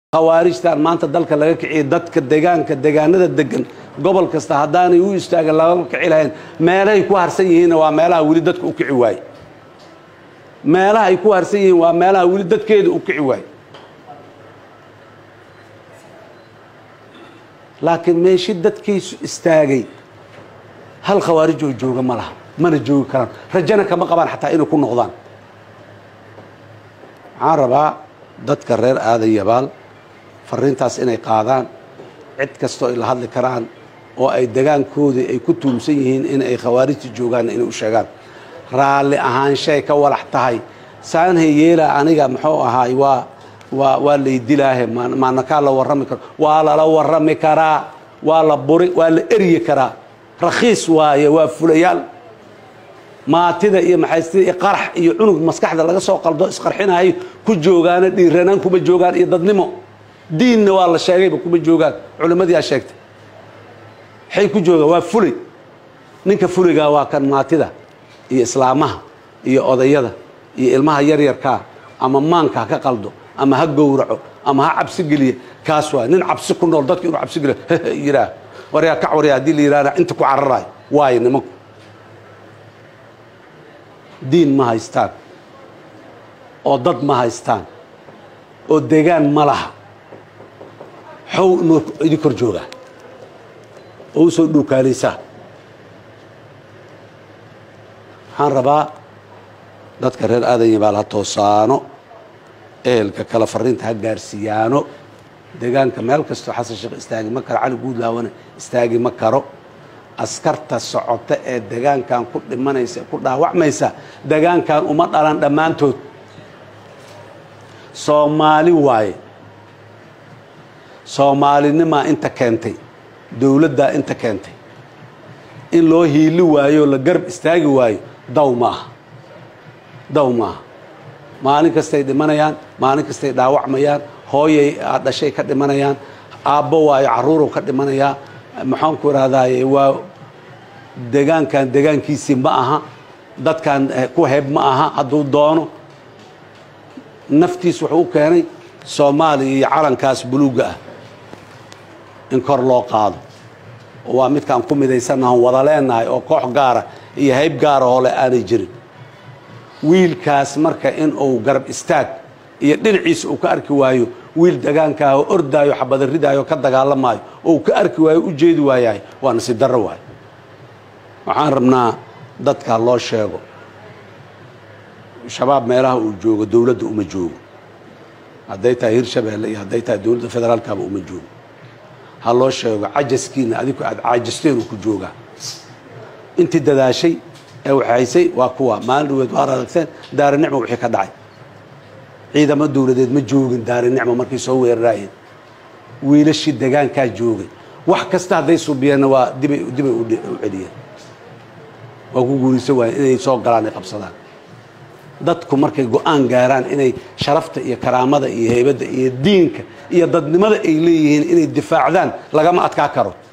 khawaarijtan maanta dalka laga kiciyay dadka degaanka degaanada degan gobol kasta haddaanay u istaagin laga kici lahayn meelahay ku harsan yihiinna waa meelaha weli dadka u kici waaye meelaha ay ku harsan yihiin waa meelaha weli dadkeeda u kici waaye laakiin meeshi dadkiisu istaagay hal khawaarij oo jooga ma laha mana joogi karaan rajana kama qabaan xataa inay ku noqdaan waxaan rabaa dadka reer aadan yabaal fariintaas inay qaadaan cid kastoo ay la hadli karaan oo ay degaankoodii ay ku tuumsan yihiin in ay khawaarijta joogaanna inay u sheegaan raalli ahaanshay ka walax tahay saanhay yeela aniga muxuu ahaay waa waa waa laydilaahe maanakaa la warrami karo waa lala warrami karaa waa la buri waa la eryi karaa rakhiis waaye waa fulayaal maatida iyo maxaystida iyo qarax iyo cunug maskaxda laga soo qaldo isqarxinayo ku joogaana dhiiranaan kuma joogaan iyo dadnimo diinna waa la sheegayba kuma joogaan culimmadii aa sheegtay waxay ku joogaan waa fulay ninka fuligaa waa kan maatida iyo islaamaha iyo odayada iyo ilmaha yaryarkaa ama maanka ha ka qaldo ama ha gowraco ama ha cabsi geliya kaas waa nin cabsi ku nool dadka inuu cabsi geliyo yidhaah waryaa kac waryaa haddii la yidhahna inta ku cararayo waayo nimanku diin ma haystaan oo dad ma haystaan oo degaan ma laha xow inuu idin kor joogaa oo u soo dhuukaalaysaa waxaan rabaa dadka reer aadan yabaal ha toosaano ehelka kale fariinta ha gaarsiiyaano degaanka meel kastoo xasan sheekh istaagi ma karo cali guudlaawana istaagi ma karo askarta socota ee degaankan ku dhimanaysa ku dhaawacmaysa degaankan uma dhalan dhammaantood soomaali waaye soomaalinimaa inta keentay dowladdaa inta keentay in loo hiili waayo la garab istaagi waayo daw ma aha daw ma aha maalin kastay dhimanayaan maalin kastay dhaawacmayaan hooyay dhashay ka dhimanayaan aabbo waayo carruurow ka dhimanayaa maxaanku idhahdaaye waa degaankan degaankiisii ma aha dadkan ku heb ma aha hadduu doono naftiis wuxuu u keenay soomaaliya iyo calankaas buluugga ah in kor loo qaado oo waa midkaan ku midaysannahan wada leenahay oo koox gaara iyo hayb gaara oo le aanay jirin wiilkaas marka in uu garab istaag iyo dhinaciisa uu ka arki waayo wiil degaankaah oo ordaayo xabada ridaayo ka dagaalamaayo oo uu ka arki waayo u jeedi waayahay waa nasiib darro waayo waxaan rabnaa dadka loo sheego shabaab meelaha uu joogo dowladda uma joogo hadday tahay hirshabeelle iyo hadday tahay dowladda federaalkaba uma joogo ha loo sheego cajaskiina adiku aad caajasteenuu ku joogaa intii dadaashay ee waxaysay waa kuwa maalin dhaweed waar aragteen daari nicmo wixii ka dhacay ciidamo dowladeed ma joogin daari nicmo markay soo weeraraayeen wiilashii degaankaa joogay wax kasta hadday subiyeenna waa dibay dibay u celiyeen waa ku guuraysan waayeen inay soo galaan ay qabsadaan dadku markay go-aan gaaraan inay sharafta iyo karaamada iyo heybadda iyo diinka iyo dadnimada ay leeyihiin inay difaacdaan lagama adkaa karo